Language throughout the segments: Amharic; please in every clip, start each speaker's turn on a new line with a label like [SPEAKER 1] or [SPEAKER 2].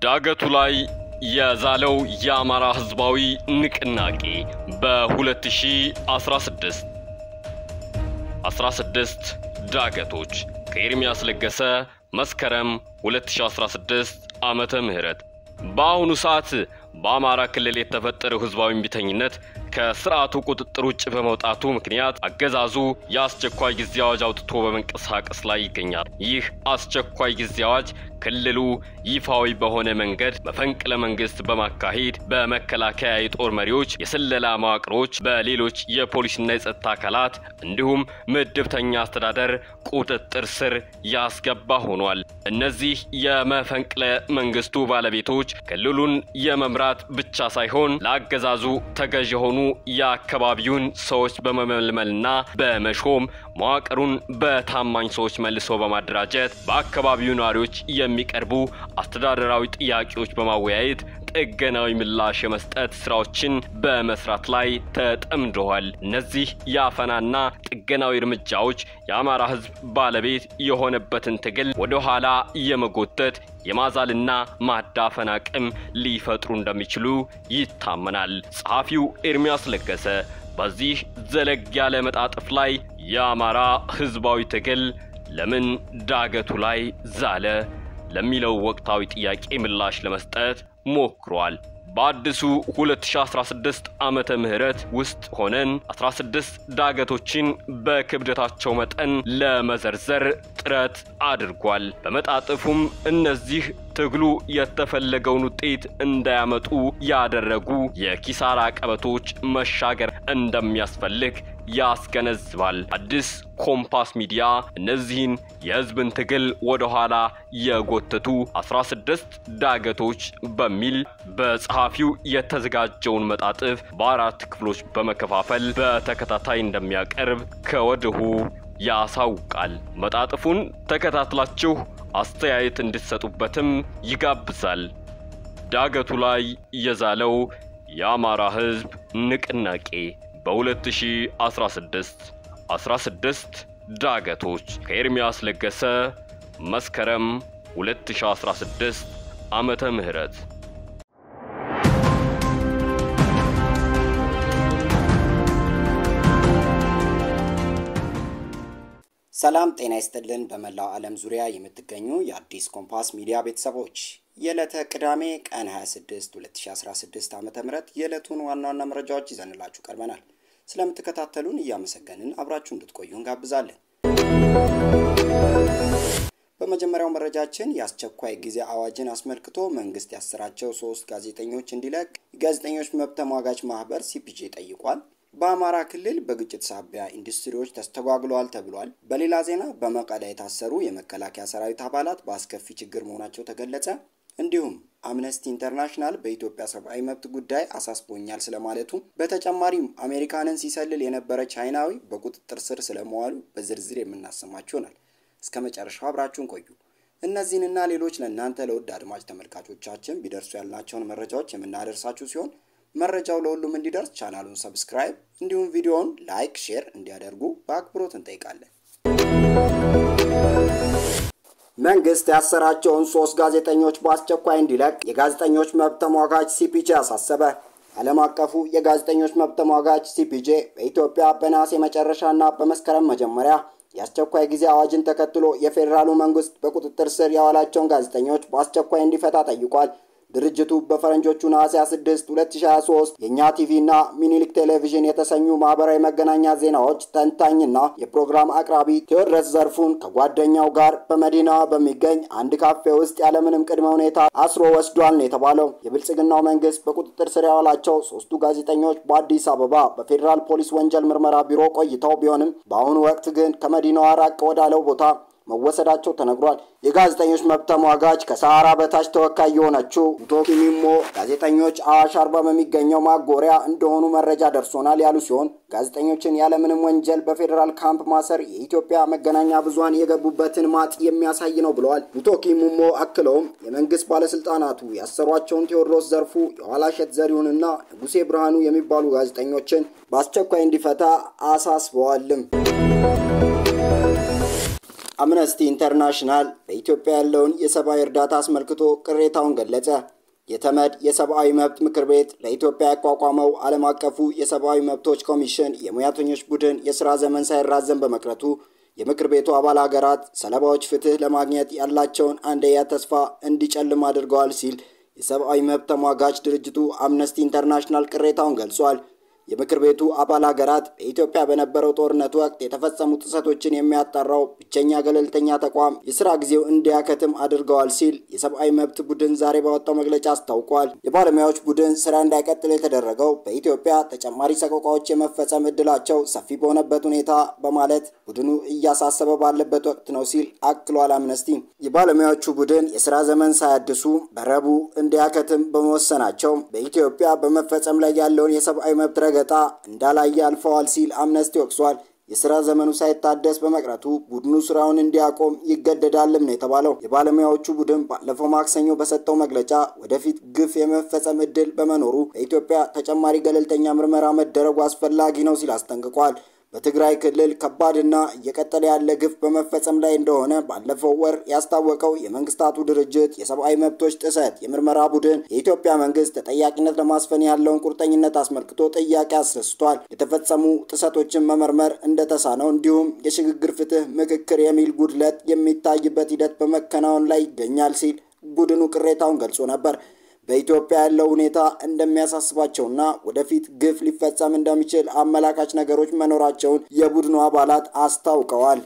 [SPEAKER 1] ዳገቱ ላይ የዛለው የአማራ ሕዝባዊ ንቅናቄ በ2016 16 ዳገቶች ከኤርሚያስ ለገሰ መስከረም 2016 ዓመተ ምህረት በአሁኑ ሰዓት በአማራ ክልል የተፈጠረው ህዝባዊ እምቢተኝነት ከስርዓቱ ቁጥጥር ውጭ በመውጣቱ ምክንያት አገዛዙ የአስቸኳይ ጊዜ አዋጅ አውጥቶ በመንቀሳቀስ ላይ ይገኛል። ይህ አስቸኳይ ጊዜ አዋጅ ክልሉ ይፋዊ በሆነ መንገድ መፈንቅለ መንግስት በማካሄድ በመከላከያ የጦር መሪዎች፣ የስለላ መዋቅሮች፣ በሌሎች የፖሊስና የጸጥታ አካላት እንዲሁም ምድብተኛ አስተዳደር ቁጥጥር ስር ያስገባ ሆኗል። እነዚህ የመፈንቅለ መንግስቱ ባለቤቶች ክልሉን የመምራት ብቻ ሳይሆን ለአገዛዙ ተገዥ የሆኑ የአካባቢውን ሰዎች በመመልመልና በመሾም መዋቅሩን በታማኝ ሰዎች መልሶ በማደራጀት በአካባቢው ነዋሪዎች የሚቀርቡ አስተዳደራዊ ጥያቄዎች በማወያየት ጥገናዊ ምላሽ የመስጠት ስራዎችን በመስራት ላይ ተጠምደዋል። እነዚህ የአፈናና ጥገናዊ እርምጃዎች የአማራ ህዝብ ባለቤት የሆነበትን ትግል ወደ ኋላ የመጎተት የማዛልና ማዳፈን አቅም ሊፈጥሩ እንደሚችሉ ይታመናል። ጸሐፊው ኤርሚያስ ለገሰ በዚህ ዘለግ ያለ መጣጥፍ ላይ የአማራ ህዝባዊ ትግል ለምን ዳገቱ ላይ ዛለ ለሚለው ወቅታዊ ጥያቄ ምላሽ ለመስጠት ሞክሯል። በአዲሱ 2016 ዓመተ ምህረት ውስጥ ሆነን 16 ዳገቶችን በክብደታቸው መጠን ለመዘርዘር ጥረት አድርጓል። በመጣጥፉም እነዚህ ትግሉ የተፈለገውን ውጤት እንዳያመጡ ያደረጉ የኪሳራ ቀበቶች መሻገር እንደሚያስፈልግ ያስገነዝባል። አዲስ ኮምፓስ ሚዲያ እነዚህን የህዝብን ትግል ወደ ኋላ የጎተቱ 16 ዳገቶች በሚል በጸሐፊው የተዘጋጀውን መጣጥፍ በአራት ክፍሎች በመከፋፈል በተከታታይ እንደሚያቀርብ ከወዲሁ ያሳውቃል። መጣጥፉን ተከታትላችሁ አስተያየት እንድትሰጡበትም ይጋብዛል። ዳገቱ ላይ የዛለው የአማራ ህዝብ ንቅናቄ በ2016 16 ዳገቶች ከኤርሚያስ ለገሰ መስከረም 2016 ዓመተ ምህረት
[SPEAKER 2] ሰላም ጤና ይስጥልን። በመላው ዓለም ዙሪያ የምትገኙ የአዲስ ኮምፓስ ሚዲያ ቤተሰቦች የዕለተ ቅዳሜ ቀን 26 2016 ዓ ም የዕለቱን ዋና ዋና መረጃዎች ይዘንላችሁ ቀርበናል። ስለምትከታተሉን እያመሰገንን አብራችሁ እንድትቆዩ እንጋብዛለን። በመጀመሪያው መረጃችን የአስቸኳይ ጊዜ አዋጅን አስመልክቶ መንግስት ያሰራቸው ሶስት ጋዜጠኞች እንዲለቅ የጋዜጠኞች መብት ተሟጋች ማህበር ሲፒጄ ጠይቋል። በአማራ ክልል በግጭት ሳቢያ ኢንዱስትሪዎች ተስተጓግለዋል ተብሏል። በሌላ ዜና በመቀለ የታሰሩ የመከላከያ ሰራዊት አባላት በአስከፊ ችግር መሆናቸው ተገለጸ። እንዲሁም አምነስቲ ኢንተርናሽናል በኢትዮጵያ ሰብአዊ መብት ጉዳይ አሳስቦኛል ስለማለቱ፣ በተጨማሪም አሜሪካንን ሲሰልል የነበረ ቻይናዊ በቁጥጥር ስር ስለመዋሉ በዝርዝር የምናሰማችሁ ይሆናል። እስከ መጨረሻው አብራችሁን ቆዩ። እነዚህንና ሌሎች ለእናንተ ለውድ አድማጭ ተመልካቾቻችን ቢደርሱ ያልናቸውን መረጃዎች የምናደርሳችሁ ሲሆን መረጃው ለሁሉም እንዲደርስ ቻናሉን ሰብስክራይብ እንዲሁም ቪዲዮውን ላይክ፣ ሼር እንዲያደርጉ በአክብሮት እንጠይቃለን። መንግስት ያሰራቸውን ሶስት ጋዜጠኞች በአስቸኳይ እንዲለቅ የጋዜጠኞች መብት ተሟጋች ሲፒጄ አሳሰበ። ዓለም አቀፉ የጋዜጠኞች መብት ተሟጋች ሲፒጄ በኢትዮጵያ በነሐሴ መጨረሻና በመስከረም መጀመሪያ የአስቸኳይ ጊዜ አዋጅን ተከትሎ የፌዴራሉ መንግስት በቁጥጥር ስር ያዋላቸውን ጋዜጠኞች በአስቸኳይ እንዲፈታ ጠይቋል። ድርጅቱ በፈረንጆቹ ነሐሴ 6 2023 የእኛ ቲቪ እና ሚኒሊክ ቴሌቪዥን የተሰኙ ማህበራዊ መገናኛ ዜናዎች ተንታኝና የፕሮግራም አቅራቢ ቴዎድረስ ዘርፉን ከጓደኛው ጋር በመዲናዋ በሚገኝ አንድ ካፌ ውስጥ ያለምንም ቅድመ ሁኔታ አስሮ ወስዷል ነው የተባለው። የብልጽግናው መንግስት በቁጥጥር ስር ያዋላቸው ሶስቱ ጋዜጠኞች በአዲስ አበባ በፌዴራል ፖሊስ ወንጀል ምርመራ ቢሮ ቆይተው ቢሆንም በአሁኑ ወቅት ግን ከመዲናዋ ራቅ ወዳለው ቦታ መወሰዳቸው ተነግሯል። የጋዜጠኞች መብት ተሟጋች ከሰሃራ በታች ተወካይ የሆነችው ቶኪ ሚሞ ጋዜጠኞች አዋሽ አርባ በሚገኘው ማጎሪያ እንደሆኑ መረጃ ደርሶናል ያሉ ሲሆን ጋዜጠኞችን ያለምንም ወንጀል በፌዴራል ካምፕ ማሰር የኢትዮጵያ መገናኛ ብዙኃን የገቡበትን ማጥ የሚያሳይ ነው ብለዋል። ቶኪ ሚሞ አክለውም የመንግስት ባለስልጣናቱ ያሰሯቸውን ቴዎድሮስ ዘርፉ፣ የኋላሸት ዘሪሁንና ንጉሴ ብርሃኑ የሚባሉ ጋዜጠኞችን በአስቸኳይ እንዲፈታ አሳስበዋልም። አምነስቲ ኢንተርናሽናል በኢትዮጵያ ያለውን የሰብአዊ እርዳታ አስመልክቶ ቅሬታውን ገለጸ። የተመድ የሰብአዊ መብት ምክር ቤት ለኢትዮጵያ ያቋቋመው ዓለም አቀፉ የሰብአዊ መብቶች ኮሚሽን የሙያተኞች ቡድን የሥራ ዘመን ሳይራዘም በመቅረቱ የምክር ቤቱ አባል ሀገራት ሰለባዎች ፍትህ ለማግኘት ያላቸውን አንደያ ተስፋ እንዲጨልም አድርገዋል ሲል የሰብአዊ መብት ተሟጋች ድርጅቱ አምነስቲ ኢንተርናሽናል ቅሬታውን ገልጿል። የምክር ቤቱ አባል ሀገራት በኢትዮጵያ በነበረው ጦርነት ወቅት የተፈጸሙ ጥሰቶችን የሚያጣራው ብቸኛ ገለልተኛ ተቋም የስራ ጊዜው እንዲያከትም አድርገዋል ሲል የሰብአዊ መብት ቡድን ዛሬ ባወጣው መግለጫ አስታውቋል። የባለሙያዎች ቡድን ስራ እንዳይቀጥል የተደረገው በኢትዮጵያ ተጨማሪ ሰቆቃዎች የመፈጸም እድላቸው ሰፊ በሆነበት ሁኔታ በማለት ቡድኑ እያሳሰበ ባለበት ወቅት ነው ሲል አክሏል። አምነስቲ የባለሙያዎቹ ቡድን የስራ ዘመን ሳያድሱ በረቡዕ እንዲያከትም በመወሰናቸው በኢትዮጵያ በመፈጸም ላይ ያለውን የሰብአዊ መብት ረገጣ እንዳላየ አልፈዋል ሲል አምነስቲ ወቅሷል። የስራ ዘመኑ ሳይታደስ በመቅረቱ ቡድኑ ስራውን እንዲያቆም ይገደዳልም ነው የተባለው። የባለሙያዎቹ ቡድን ባለፈው ማክሰኞ በሰጠው መግለጫ ወደፊት ግፍ የመፈጸም እድል በመኖሩ በኢትዮጵያ ተጨማሪ ገለልተኛ ምርመራ መደረጉ አስፈላጊ ነው ሲል አስጠንቅቋል። በትግራይ ክልል ከባድና እየቀጠለ ያለ ግፍ በመፈጸም ላይ እንደሆነ ባለፈው ወር ያስታወቀው የመንግስታቱ ድርጅት የሰብአዊ መብቶች ጥሰት የምርመራ ቡድን የኢትዮጵያ መንግስት ተጠያቂነት ለማስፈን ያለውን ቁርጠኝነት አስመልክቶ ጥያቄ አስነስቷል። የተፈጸሙ ጥሰቶችን መመርመር እንደተሳነው እንዲሁም የሽግግር ፍትህ ምክክር የሚል ጉድለት የሚታይበት ሂደት በመከናወን ላይ ይገኛል ሲል ቡድኑ ቅሬታውን ገልጾ ነበር። በኢትዮጵያ ያለው ሁኔታ እንደሚያሳስባቸውና ወደፊት ግፍ ሊፈጸም እንደሚችል አመላካች ነገሮች መኖራቸውን የቡድኑ አባላት አስታውቀዋል።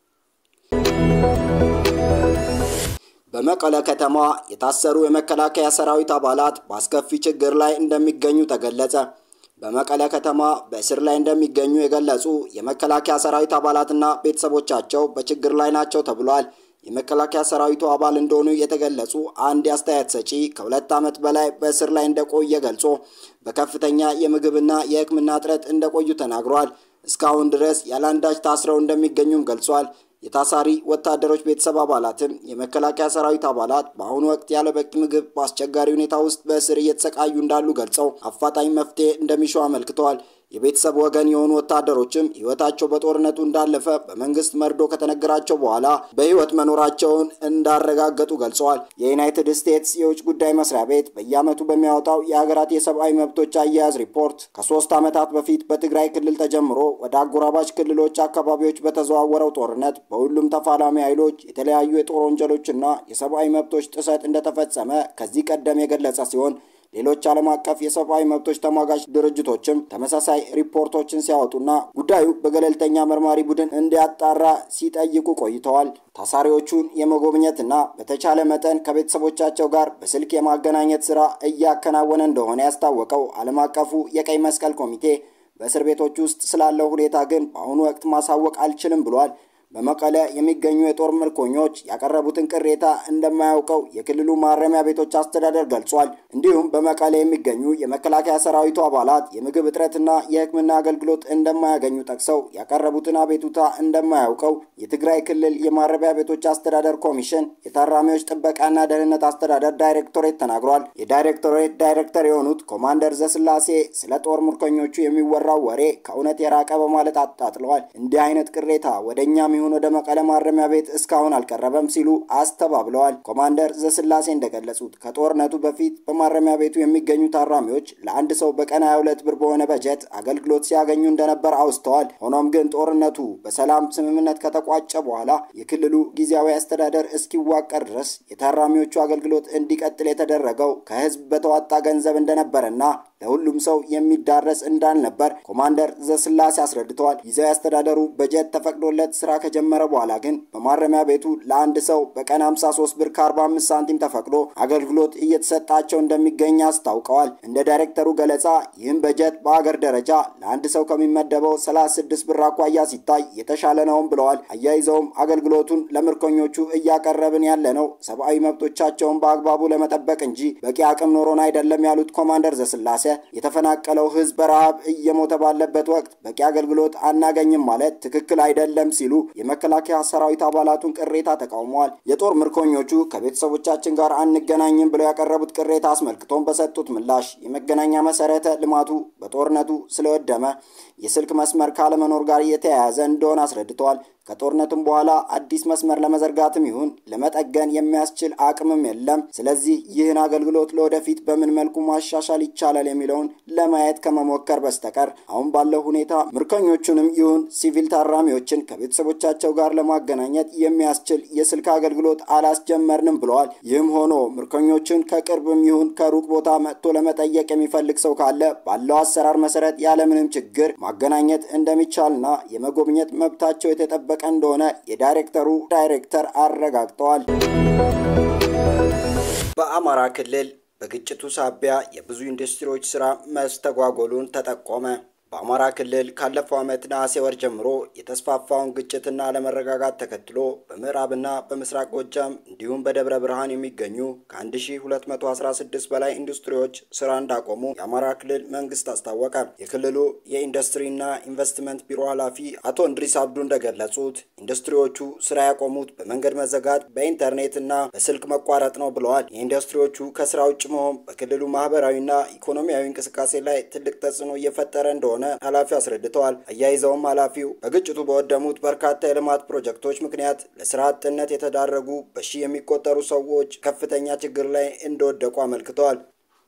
[SPEAKER 2] በመቀለ ከተማ የታሰሩ የመከላከያ ሰራዊት አባላት በአስከፊ ችግር ላይ እንደሚገኙ ተገለጸ። በመቀለ ከተማ በእስር ላይ እንደሚገኙ የገለጹ የመከላከያ ሰራዊት አባላትና ቤተሰቦቻቸው በችግር ላይ ናቸው ተብሏል። የመከላከያ ሰራዊቱ አባል እንደሆኑ የተገለጹ አንድ የአስተያየት ሰጪ ከሁለት ዓመት በላይ በእስር ላይ እንደቆየ ገልጾ በከፍተኛ የምግብና የሕክምና እጥረት እንደቆዩ ተናግሯል። እስካሁን ድረስ ያለአንዳች ታስረው እንደሚገኙም ገልጿል። የታሳሪ ወታደሮች ቤተሰብ አባላትም የመከላከያ ሰራዊት አባላት በአሁኑ ወቅት ያለ በቂ ምግብ በአስቸጋሪ ሁኔታ ውስጥ በእስር እየተሰቃዩ እንዳሉ ገልጸው አፋጣኝ መፍትሄ እንደሚሹ አመልክተዋል። የቤተሰብ ወገን የሆኑ ወታደሮችም ህይወታቸው በጦርነቱ እንዳለፈ በመንግስት መርዶ ከተነገራቸው በኋላ በህይወት መኖራቸውን እንዳረጋገጡ ገልጸዋል። የዩናይትድ ስቴትስ የውጭ ጉዳይ መስሪያ ቤት በየዓመቱ በሚያወጣው የሀገራት የሰብአዊ መብቶች አያያዝ ሪፖርት ከሶስት ዓመታት በፊት በትግራይ ክልል ተጀምሮ ወደ አጎራባች ክልሎች አካባቢዎች በተዘዋወረው ጦርነት በሁሉም ተፋላሚ ኃይሎች የተለያዩ የጦር ወንጀሎችና የሰብአዊ መብቶች ጥሰት እንደተፈጸመ ከዚህ ቀደም የገለጸ ሲሆን ሌሎች ዓለም አቀፍ የሰብአዊ መብቶች ተሟጋች ድርጅቶችም ተመሳሳይ ሪፖርቶችን ሲያወጡና ጉዳዩ በገለልተኛ መርማሪ ቡድን እንዲያጣራ ሲጠይቁ ቆይተዋል። ታሳሪዎቹን የመጎብኘትና በተቻለ መጠን ከቤተሰቦቻቸው ጋር በስልክ የማገናኘት ስራ እያከናወነ እንደሆነ ያስታወቀው ዓለም አቀፉ የቀይ መስቀል ኮሚቴ በእስር ቤቶች ውስጥ ስላለው ሁኔታ ግን በአሁኑ ወቅት ማሳወቅ አልችልም ብሏል። በመቀለ የሚገኙ የጦር ምርኮኞች ያቀረቡትን ቅሬታ እንደማያውቀው የክልሉ ማረሚያ ቤቶች አስተዳደር ገልጿል። እንዲሁም በመቀለ የሚገኙ የመከላከያ ሰራዊቱ አባላት የምግብ እጥረትና የሕክምና አገልግሎት እንደማያገኙ ጠቅሰው ያቀረቡትን አቤቱታ እንደማያውቀው የትግራይ ክልል የማረሚያ ቤቶች አስተዳደር ኮሚሽን የታራሚዎች ጥበቃና ደህንነት አስተዳደር ዳይሬክቶሬት ተናግሯል። የዳይሬክቶሬት ዳይሬክተር የሆኑት ኮማንደር ዘስላሴ ስለ ጦር ምርኮኞቹ የሚወራው ወሬ ከእውነት የራቀ በማለት አጣጥለዋል። እንዲህ አይነት ቅሬታ ወደ እኛም ይሁን ወደ መቀለ ማረሚያ ቤት እስካሁን አልቀረበም ሲሉ አስተባብለዋል። ኮማንደር ዘስላሴ እንደገለጹት ከጦርነቱ በፊት በማረሚያ ቤቱ የሚገኙ ታራሚዎች ለአንድ ሰው በቀን 22 ብር በሆነ በጀት አገልግሎት ሲያገኙ እንደነበር አውስተዋል። ሆኖም ግን ጦርነቱ በሰላም ስምምነት ከተቋጨ በኋላ የክልሉ ጊዜያዊ አስተዳደር እስኪዋቀር ድረስ የታራሚዎቹ አገልግሎት እንዲቀጥል የተደረገው ከህዝብ በተዋጣ ገንዘብ እንደነበረና ለሁሉም ሰው የሚዳረስ እንዳልነበር ኮማንደር ዘስላሴ አስረድተዋል። ጊዜያዊ አስተዳደሩ በጀት ተፈቅዶለት ስራ ከጀመረ በኋላ ግን በማረሚያ ቤቱ ለአንድ ሰው በቀን 53 ብር ከ45 ሳንቲም ተፈቅዶ አገልግሎት እየተሰጣቸው እንደሚገኝ አስታውቀዋል። እንደ ዳይሬክተሩ ገለጻ ይህም በጀት በአገር ደረጃ ለአንድ ሰው ከሚመደበው 36 ብር አኳያ ሲታይ የተሻለ ነውም ብለዋል። አያይዘውም አገልግሎቱን ለምርኮኞቹ እያቀረብን ያለ ነው ሰብአዊ መብቶቻቸውን በአግባቡ ለመጠበቅ እንጂ በቂ አቅም ኖሮን አይደለም ያሉት ኮማንደር ዘስላሴ የተፈናቀለው ህዝብ በረሃብ እየሞተ ባለበት ወቅት በቂ አገልግሎት አናገኝም ማለት ትክክል አይደለም ሲሉ የመከላከያ ሰራዊት አባላቱን ቅሬታ ተቃውመዋል። የጦር ምርኮኞቹ ከቤተሰቦቻችን ጋር አንገናኝም ብለው ያቀረቡት ቅሬታ አስመልክቶም በሰጡት ምላሽ የመገናኛ መሰረተ ልማቱ በጦርነቱ ስለወደመ የስልክ መስመር ካለመኖር ጋር የተያያዘ እንደሆነ አስረድተዋል። ከጦርነቱም በኋላ አዲስ መስመር ለመዘርጋትም ይሁን ለመጠገን የሚያስችል አቅምም የለም። ስለዚህ ይህን አገልግሎት ለወደፊት በምን መልኩ ማሻሻል ይቻላል የሚለውን ለማየት ከመሞከር በስተቀር አሁን ባለው ሁኔታ ምርኮኞቹንም ይሁን ሲቪል ታራሚዎችን ከቤተሰቦቻቸው ጋር ለማገናኘት የሚያስችል የስልክ አገልግሎት አላስጀመርንም ብለዋል። ይህም ሆኖ ምርኮኞቹን ከቅርብም ይሁን ከሩቅ ቦታ መጥቶ ለመጠየቅ የሚፈልግ ሰው ካለ ባለው አሰራር መሰረት ያለምንም ችግር ማገናኘት እንደሚቻልና የመጎብኘት መብታቸው የተጠበቀ እንደሆነ የዳይሬክተሩ ዳይሬክተር አረጋግጠዋል። በአማራ ክልል በግጭቱ ሳቢያ የብዙ ኢንዱስትሪዎች ስራ መስተጓጎሉን ተጠቆመ። በአማራ ክልል ካለፈው ዓመት ነሐሴ ወር ጀምሮ የተስፋፋውን ግጭትና አለመረጋጋት ተከትሎ በምዕራብና በምስራቅ ጎጃም እንዲሁም በደብረ ብርሃን የሚገኙ ከ1216 በላይ ኢንዱስትሪዎች ስራ እንዳቆሙ የአማራ ክልል መንግስት አስታወቀ። የክልሉ የኢንዱስትሪና ኢንቨስትመንት ቢሮ ኃላፊ አቶ እንድሪስ አብዱ እንደገለጹት ኢንዱስትሪዎቹ ስራ ያቆሙት በመንገድ መዘጋት፣ በኢንተርኔትና በስልክ መቋረጥ ነው ብለዋል። የኢንዱስትሪዎቹ ከስራ ውጭ መሆን በክልሉ ማህበራዊና ኢኮኖሚያዊ እንቅስቃሴ ላይ ትልቅ ተጽዕኖ እየፈጠረ እንደሆነ ኃላፊው አስረድተዋል። አያይዘውም ኃላፊው በግጭቱ በወደሙት በርካታ የልማት ፕሮጀክቶች ምክንያት ለስራ አጥነት የተዳረጉ በሺህ የሚቆጠሩ ሰዎች ከፍተኛ ችግር ላይ እንደወደቁ አመልክተዋል።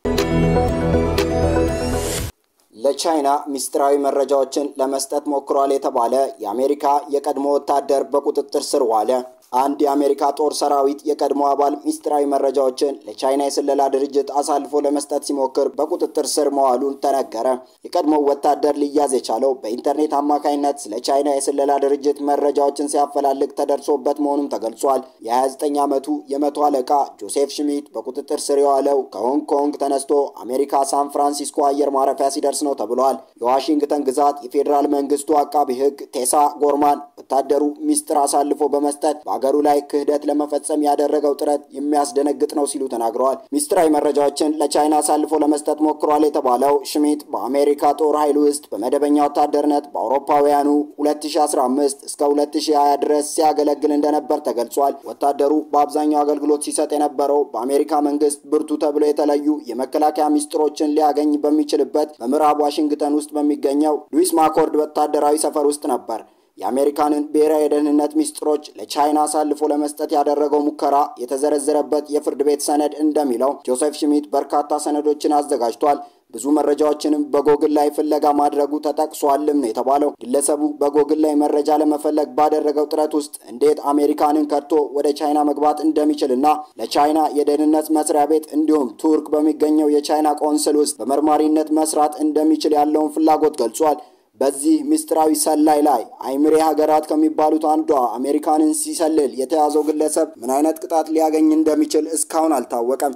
[SPEAKER 2] ለቻይና ሚስጥራዊ መረጃዎችን ለመስጠት ሞክሯል የተባለ የአሜሪካ የቀድሞ ወታደር በቁጥጥር ስር ዋለ። አንድ የአሜሪካ ጦር ሰራዊት የቀድሞ አባል ሚስጥራዊ መረጃዎችን ለቻይና የስለላ ድርጅት አሳልፎ ለመስጠት ሲሞክር በቁጥጥር ስር መዋሉን ተነገረ። የቀድሞው ወታደር ሊያዝ የቻለው በኢንተርኔት አማካኝነት ስለ ቻይና የስለላ ድርጅት መረጃዎችን ሲያፈላልግ ተደርሶበት መሆኑም ተገልጿል። የ29 ዓመቱ የመቶ አለቃ ጆሴፍ ሽሚት በቁጥጥር ስር የዋለው ከሆንግ ኮንግ ተነስቶ አሜሪካ ሳን ፍራንሲስኮ አየር ማረፊያ ሲደርስ ነው ተብሏል። የዋሽንግተን ግዛት የፌዴራል መንግስቱ አቃቢ ሕግ ቴሳ ጎርማን ወታደሩ ሚስጥር አሳልፎ በመስጠት በሀገሩ ላይ ክህደት ለመፈጸም ያደረገው ጥረት የሚያስደነግጥ ነው ሲሉ ተናግረዋል። ሚስጥራዊ መረጃዎችን ለቻይና አሳልፎ ለመስጠት ሞክሯል የተባለው ሽሚት በአሜሪካ ጦር ኃይል ውስጥ በመደበኛ ወታደርነት በአውሮፓውያኑ 2015 እስከ 2020 ድረስ ሲያገለግል እንደነበር ተገልጿል። ወታደሩ በአብዛኛው አገልግሎት ሲሰጥ የነበረው በአሜሪካ መንግስት ብርቱ ተብሎ የተለዩ የመከላከያ ሚስጥሮችን ሊያገኝ በሚችልበት በምዕራብ ዋሽንግተን ውስጥ በሚገኘው ሉዊስ ማኮርድ ወታደራዊ ሰፈር ውስጥ ነበር። የአሜሪካንን ብሔራዊ የደህንነት ሚስጥሮች ለቻይና አሳልፎ ለመስጠት ያደረገው ሙከራ የተዘረዘረበት የፍርድ ቤት ሰነድ እንደሚለው ጆሴፍ ሽሚት በርካታ ሰነዶችን አዘጋጅቷል። ብዙ መረጃዎችንም በጎግል ላይ ፍለጋ ማድረጉ ተጠቅሷልም ነው የተባለው። ግለሰቡ በጎግል ላይ መረጃ ለመፈለግ ባደረገው ጥረት ውስጥ እንዴት አሜሪካንን ከድቶ ወደ ቻይና መግባት እንደሚችልና ለቻይና የደህንነት መስሪያ ቤት እንዲሁም ቱርክ በሚገኘው የቻይና ቆንስል ውስጥ በመርማሪነት መስራት እንደሚችል ያለውን ፍላጎት ገልጿል። በዚህ ምስጢራዊ ሰላይ ላይ አይምሬ ሀገራት ከሚባሉት አንዷ አሜሪካንን ሲሰልል የተያዘው ግለሰብ ምን አይነት ቅጣት ሊያገኝ እንደሚችል እስካሁን አልታወቀም።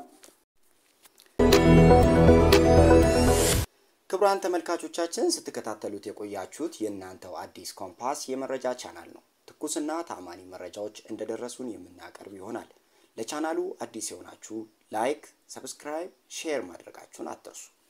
[SPEAKER 2] ክቡራን ተመልካቾቻችን ስትከታተሉት የቆያችሁት የእናንተው አዲስ ኮምፓስ የመረጃ ቻናል ነው። ትኩስና ታማኒ መረጃዎች እንደደረሱን የምናቀርብ ይሆናል። ለቻናሉ አዲስ የሆናችሁ ላይክ፣ ሰብስክራይብ፣ ሼር ማድረጋችሁን አትርሱ።